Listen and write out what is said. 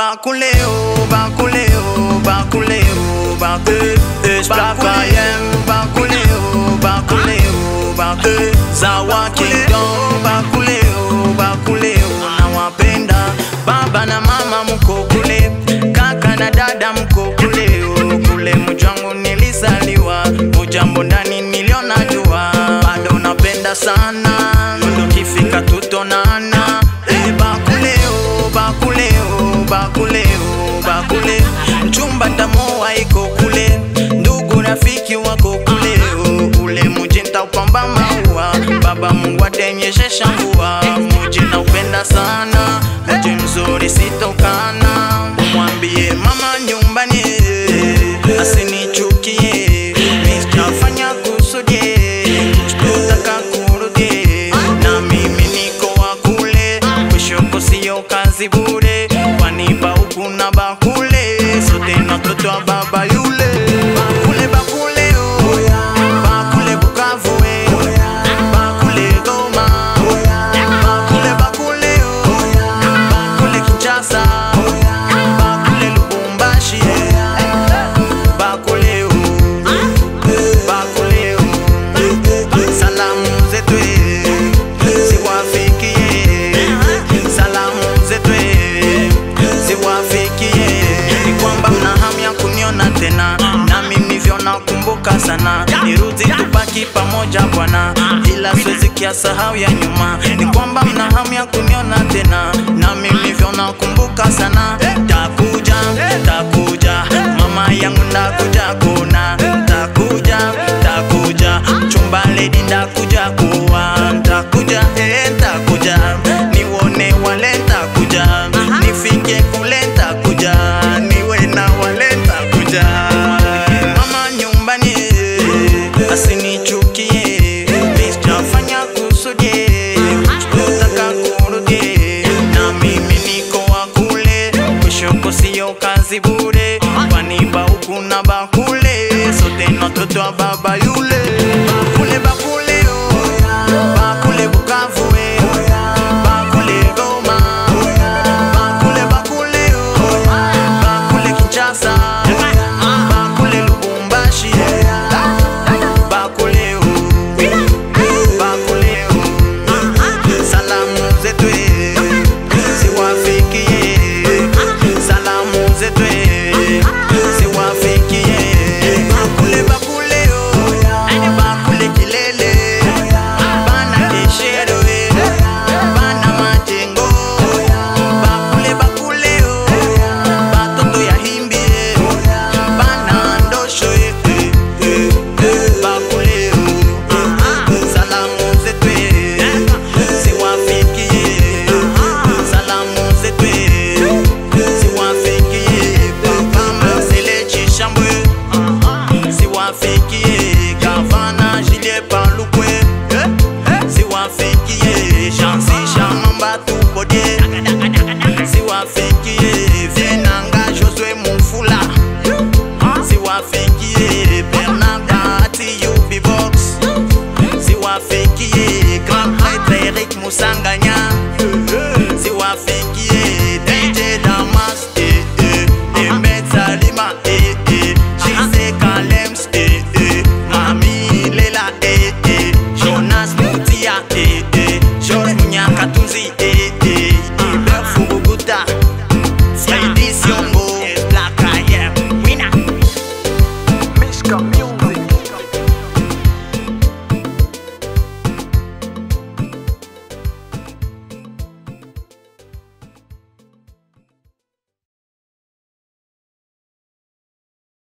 Bakuleo, bakuleo, bakuleo, bakuleo, Esplapayem, bakuleo, bakuleo, bakuleo, Zawa Kingdom, bakuleo, bakuleo, nawapenda baba na mama mko kule, kaka na dada mko kule, kule mjangu nilizaliwa, mujambo ndani niliona jua, bado napenda sana, ndo kifika tutonana, eh, bakuleo, bakuleo, bakuleo, bakuleo, mchumba tamoa iko kule, ndugu rafiki wako kule, ule muji ntaupamba maua, baba Mungu atenyeshesha mvua, muji naupenda sana, muji mzuri sitokana, mwambie mama nyumbani asinichukie, nitafanya kusudi kutaka kurudi, na mimi niko wa kule, kushoko sio kazi bure, wanipa huku na bakule, sote na toto wa baba yule bakule bakule oh, bakule Bukavu eh, bakule Goma, bakule bakule oh, bakule Kinshasa, bakule Lubumbashi eh, bakule oh, bakule oh, salamu zetu eh, ziwafikie, salamu zetu eh, ziwafikie, ni kwamba mna hamu ya kuniona tena, nami nivyo nakumbuka sana, nirudi tubaki pamoja bwana, ila siwezi kiasahau ya nyuma, ni kwamba mna hamu ya kuniona tena, nami nivyo nakumbuka sana, takuja takuja, mama yangu ndakuja kuona, takuja takuja, chumba lady ndakuja kuwa, takuja eh, takuja, niwone wale takuja, nifike kule takuja, niwe na wale takuja, mama nyumbani asinichukie, nitafanya kusudi kutaka kurudi, na mimi niko wa kule, kushoko sio kazi bure, waniba huku na bakule, sote na toto wa baba yule